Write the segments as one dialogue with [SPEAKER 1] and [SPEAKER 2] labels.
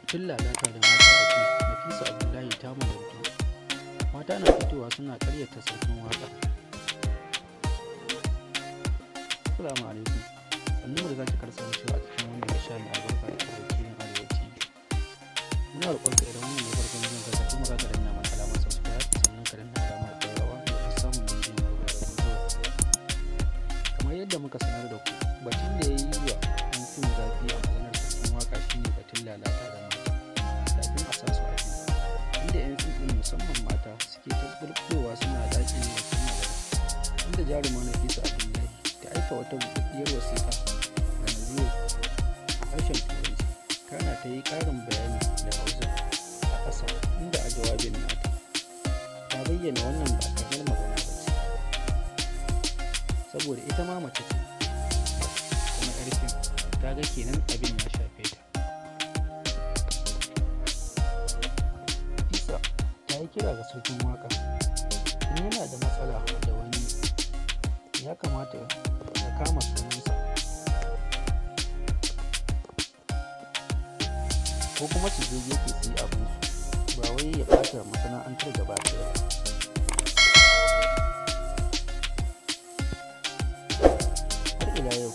[SPEAKER 1] tun lalata da mata a fim nafisa abdullahi ta magantu mata na fitowa suna karyata sarkin waka assalamu alaikum sannu da zaki kasancewa a cikin wannan sha mai albarka da wakilin arewaci muna roƙon ka idan wannan ne farkon jin ka kuma za ka danna mana alamar subscribe sannan ka danna alamar ƙararrawa domin samun bidiyon mu da zuwa kamar yadda muka sanar da ku batun da ya yi wa an fim zafi a maganar sarkin waka shine batun lalata da mata kafin a sa su a fim inda 'yan fim ɗin musamman mata suke ta bulbulowa suna daƙile da sun magana inda jarumar nafisa abdullahi ta aika wata buɗaɗɗiyar wasiƙa ga naziru a harshen turanci kana ta yi ƙarin bayani da hausa a ƙasa inda a jawabin nata ta bayyana wannan ba kamar magana ba ce saboda ita ma mace ce kuma ƙarfin ta ga kenan abin ya shafe ta isa ta yi kira ga sarkin waka in yana da matsala da wani ya kamata ya kama sunansa ko kuma su je gefe su yi abinsu ba wai ya ɓata masana'antar gaba ɗaya ba har ila yau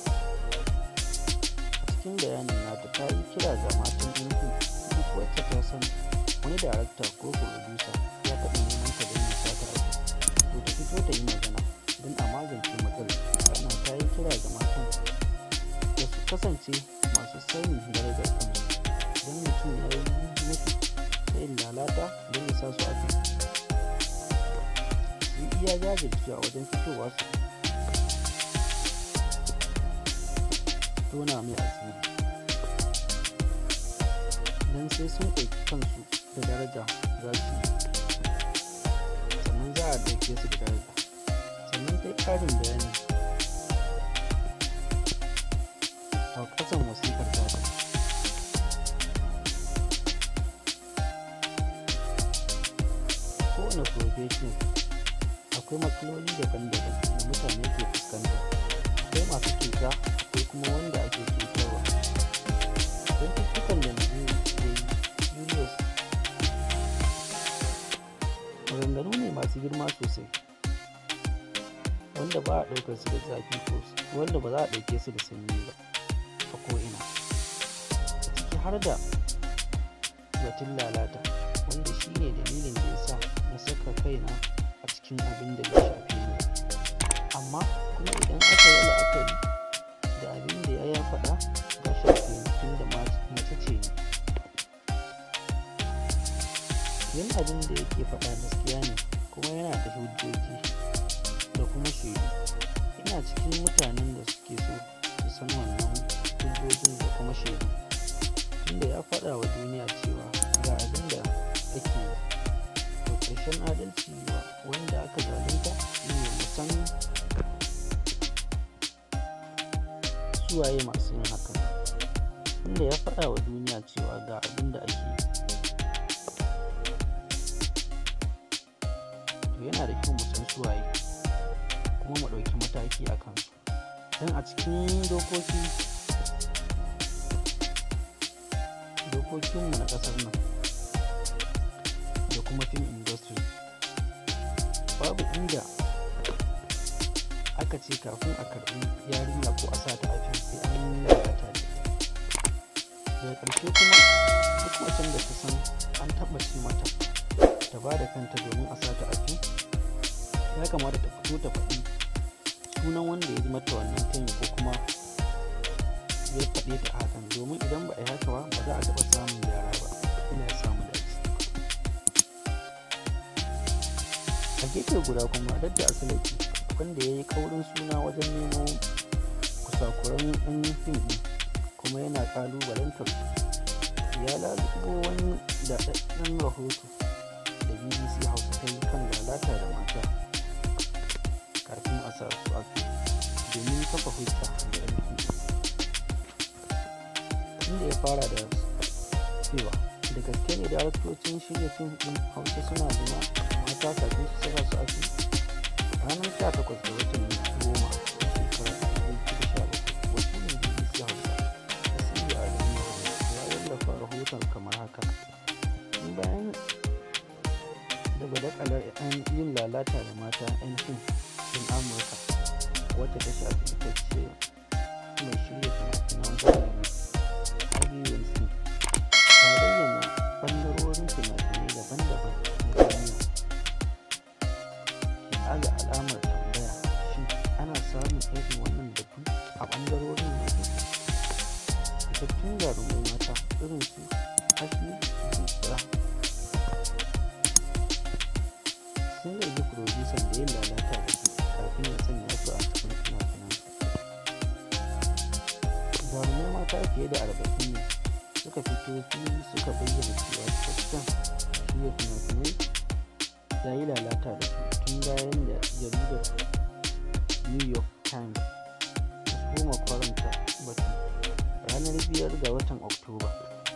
[SPEAKER 1] a cikin bayanin nata ta yi kira ga matan yankin duk wacce ta san wani darakta ko furodusa ya taɓa neman ta don ya sata abu to ta fito ta yi magana don a magance matsalar sannan ta yi kira ga matan da su kasance masu sanin darajar kansu don mutum ya yi nufi ta yin lalata don ya sa su a su yi iya jajircewa wajen fitowa su tona mai asiri don sai sun ɗauki kansu da daraja za su yi sannan za a ɗauke su da daraja sannan ta yi ƙarin bayani a ƙasan wasiƙar ta kowane profession akwai matsaloli daban-daban da mutane ke fuskanta akwai masu cuta akwai kuma wanda ake cutarwa cututtukan da Najeriya ke yi Julius maganganu ne masu girma sosai wanda ba a ɗaukar su da zafi ko wanda ba za a ɗauke su da sanyi ba a ko'ina a ciki har da batun lalata wanda shi ne dalilin da ya sa na saka kaina a cikin abin da ya shafi ni amma kuma idan aka yi la'akari da abin da ya faɗa ga shafi ni tun da mace ce ni yin abin da yake faɗa gaskiya ne kuma yana da hujjoji da kuma shaidu ina cikin mutanen da suke so su san wannan hujjojin da kuma shaidu tunda ya faɗa wa duniya cewa ga abin da ake yi to ƙarshen adalci wa wanda aka zalunta shine musan suwaye masu yin hakan inda ya faɗa wa duniya cewa ga abin da ake yi to yana da kyau mu san suwaye kuma mu ɗauki mataki a kansu don a cikin dokoki dokokinmu na ƙasar nan da kuma film industry babu inda aka ce kafin a karɓi yarinya ko a sata a fim sai an yi lalata da daga ƙarshe kuma duk macen da ta san an taɓa ce mata ta ba da kanta domin a sata a fim ya kamata ta fito ta faɗi sunan wanda ya ji mata wannan tayi ko kuma ya faɗe ta hakan domin idan ba a yi haka ba ba za a taɓa samun gyara ba ina samu dace a gefe guda kuma dadda asalaki wanda ya yi kaurin suna wajen nemo kusakuran ɗan fim ɗin kuma yana ƙalubalantar ya lalubo wani daɗaɗɗen rahoto da bbc hausa ta yi kan lalata da mata kafin a sa su a domin kafa hujja da yan fim inda ya fara da cewa da gaske ne daraktocin shirya fim ɗin hausa suna zina mata kafin su saka su a fim ranar 18 ga watan goma shekarar 2017 wakilin bbc hausa asiri a ya wallafa rahoton kamar haka badakalar yin lalata da mata 'yan fim ɗin amurka wacce ta shafi ita ce mai shirya fina-finan hollywood harvey wilson ta bayyana ɓangarorin fina-finai daban-daban na duniya ke aza alamar tambaya shin ana samun irin wannan batu a ɓangarorin na fitattun jarumai mata irin su ashley zuciya sun zargi furodusan da yin lalata da su kafin ya sanya su a cikin fina-finan jarumai mata fiye da arba'in ne suka fito fili suka bayyana cewa cikakken shirya fina-finai ya yi lalata da su tun bayan da jaridar new york times ta soma kwaranta batu ranar biyar ga watan oktoba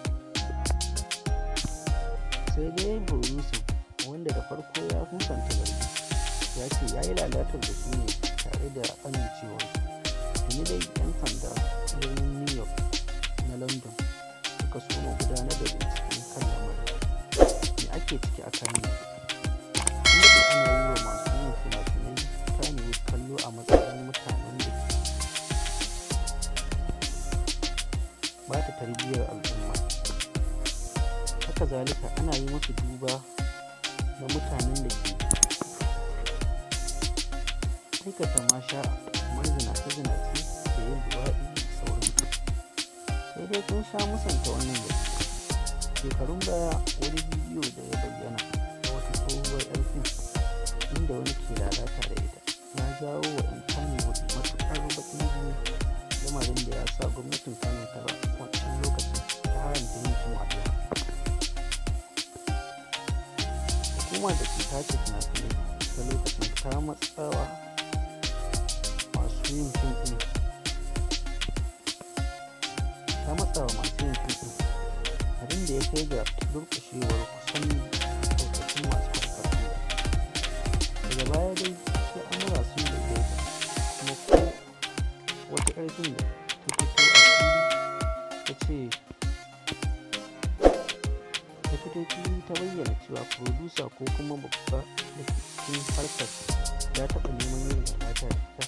[SPEAKER 1] sai dai burusin wanda da farko ya musanta zargi ya ce ya yi lalatar da su ne tare da amincewar tuni dai 'yan sanda birnin new york na london suka soma gudanar da bincike kan lamarin me ake ciki a kan inda ana yi wa masu yin fina-finai kanewood kallo a matsayin mutanen da ba ta tarbiyyar al'umma haka zalika ana yi musu duba na mutanen da ke aikata masha kamar zinace-zinace da yin luwaɗi da sauransu sai dai sun sha musanta wannan da shekarun baya wani bidiyo da ya bayyana na wata tsohuwar yar fim inda wani ke lalata da ita ya jawo wa 'yan kanewood matuƙar baƙin jini lamarin da ya sa gwamnatin kano ta wancan lokacin ta haramta yin fim a hukumar da ke tace fina-finai ta lokacin ta matsawa masu yin fim ɗin ta matsawa masu yin fim ɗin abin da ya kai ga durƙushewar kusan ɗaukacin masu harkar fim daga baya dai sai amura sun daidaita kuma ko wata ƙarfin da ta fito a fili ta ce ta fito fili ta bayyana cewa furodusa ko kuma babba da ke cikin harkar ya taɓa neman yin lalata da ita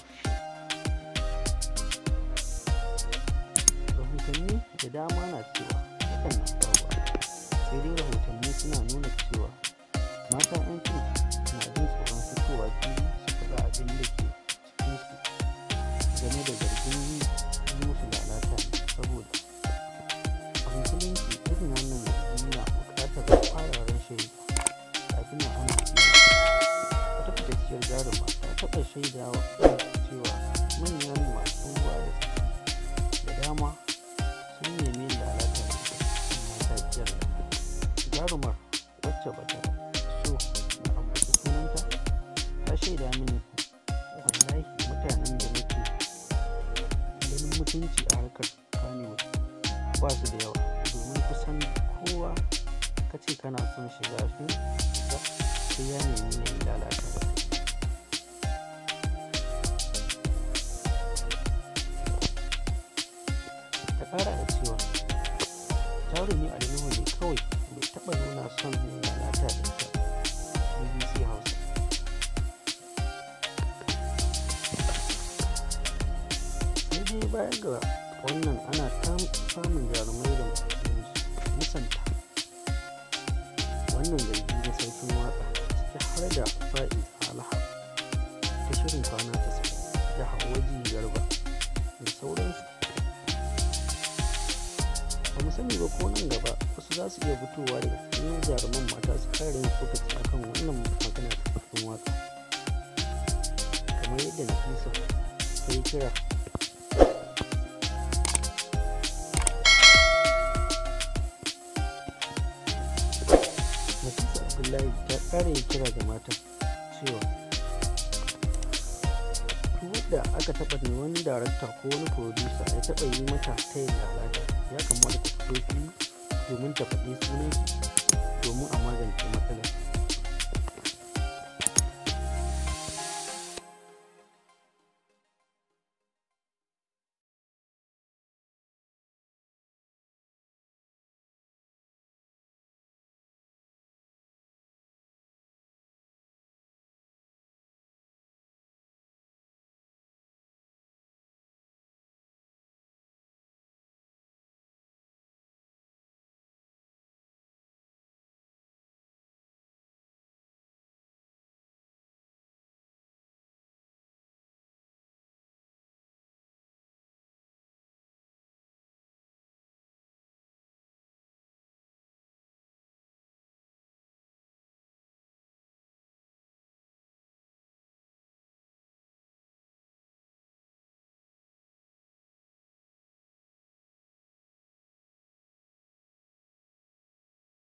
[SPEAKER 1] rahotanni da dama na cewa hakan na faruwa sai dai rahotanni suna nuna cewa mata 'yan fim na jin tsoron fitowa fili su faɗa abin da ke cikinsu game da zargin yi musu lalata ne saboda a musulunci irin wannan zargi na buƙatar kwararren shaida kafin a amince wata fitacciyar jaruma ta taɓa shaidawa cewa manyan masu ruwa da tsaki da dama sun nemi lalata da ita amma ta kiyar jarumar wacce ba ta so na ambaci sunanta ta shaida mini wallahi mutanen da nake ganin mutunci a harkar kanewa ba su da yawa domin kusan kowa ka ce kana son shiga fim sai ya nemi ya yi lalata da kai ta kara da cewa jarumi a ne kawai bai taba nuna son yin lalata da ita bbc hausa sai dai baya ga wannan ana samun jarumai da musanta wannan zargi na sarkin waka ciki har da fa'iz alha ta shirin kwana ta da hawaji garba da sauransu ba mu sani ba ko nan gaba wasu za su iya fitowa daga cikin jaruman mata su kare yin tsokaci akan wannan magana ta sarkin waka kamar yadda nafisa ta yi kira Nafisa Abdullahi ta ƙara yi kira ga matan cewa duk da aka taɓa ne wani darakta ko wani producer ya taɓa yi mata ta yin lalata ya kamata ta fito fili domin ta faɗi sunan domin a magance matsalar